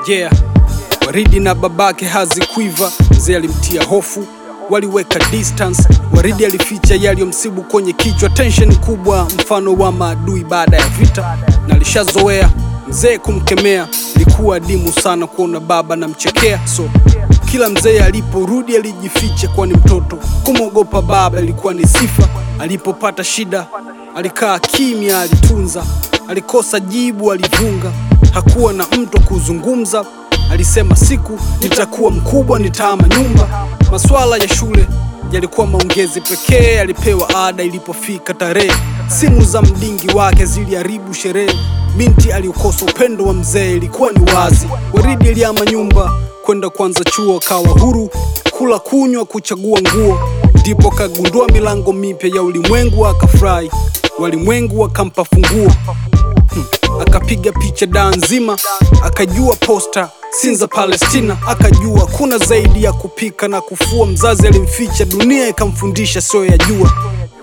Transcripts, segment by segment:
yeah. Waridi na babake hazikuiva, mzee alimtia hofu, waliweka distance. Waridi alificha yaliyomsibu kwenye kichwa, tension kubwa, mfano wa maadui baada ya vita, na alishazoea mzee kumkemea. Ilikuwa adimu sana kuona baba namchekea, so kila mzee aliporudi alijificha, kwani mtoto kumwogopa baba ilikuwa ni sifa. Alipopata shida alikaa kimya, alitunza, alikosa jibu, alivunga, hakuwa na mtu kuzungumza. Alisema siku nitakuwa mkubwa, nitahama nyumba. Masuala ya shule yalikuwa maongezi pekee, alipewa ada ilipofika tarehe. Simu za mdingi wake ziliharibu sherehe. Binti aliukosa upendo wa mzee, ilikuwa ni wazi. Waridi alihama nyumba kwenda kwanza chuo, akawa huru kula, kunywa, kuchagua nguo. Ndipo kagundua milango mipya ya ulimwengu, akafurahi. Walimwengu wakampa funguo akapiga picha daa nzima, akajua posta Sinza Palestina, akajua kuna zaidi ya kupika na kufua. Mzazi alimficha, dunia ikamfundisha sio ya jua.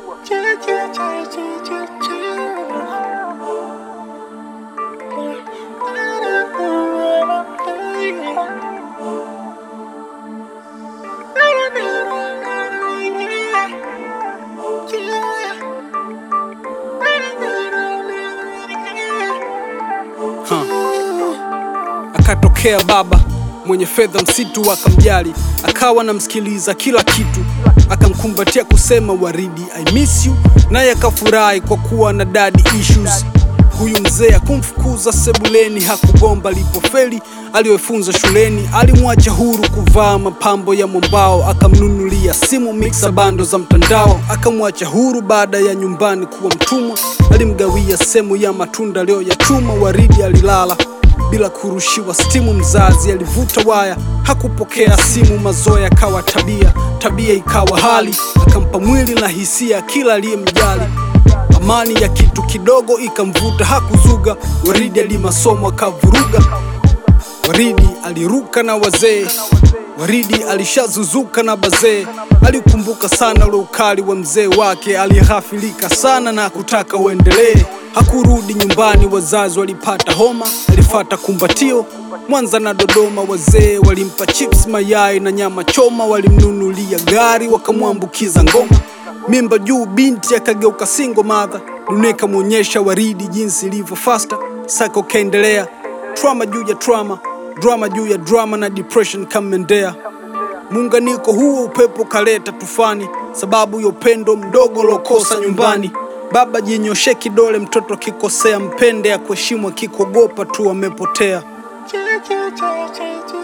Akatokea baba mwenye fedha, msitu akamjali, akawa namsikiliza kila kitu, akamkumbatia kusema Waridi I miss you, naye akafurahi kwa kuwa na daddy issues. Huyu mzee akumfukuza sebuleni, hakugomba alipofeli aliyofunza shuleni. Alimwacha huru kuvaa mapambo ya mwambao, akamnunulia simu mixa bando za mtandao. Akamwacha huru baada ya nyumbani kuwa mtumwa, alimgawia sehemu ya matunda leo ya chuma. Waridi alilala bila kurushiwa stimu. Mzazi alivuta waya, hakupokea simu. Mazoea akawa tabia, tabia ikawa hali, akampa mwili na hisia kila aliyemjali. Amani ya kitu kidogo ikamvuta, hakuzuga. Waridi alimasomo akavuruga. Waridi aliruka na wazee, Waridi alishazuzuka na bazee. Alikumbuka sana ule ukali wa mzee wake, alighafilika sana na kutaka uendelee. Hakurudi nyumbani, wazazi walipata homa, alifata kumbatio Mwanza na Dodoma. Wazee walimpa chips, mayai na nyama choma, walimnunulia gari, wakamwambukiza ngoma. Mimba juu, binti akageuka single mother. Dunia ikamwonyesha Waridi jinsi ilivyo fasta. Sako kaendelea, trauma juu ya trauma, drama juu ya drama, na depression kamendea. Muunganiko huo upepo kaleta tufani, sababu ya upendo mdogo lokosa nyumbani. Baba jinyoshe kidole, mtoto kikosea, mpende ya kuheshimu, akikogopa tu amepotea. Ch- ch- ch- ch- ch-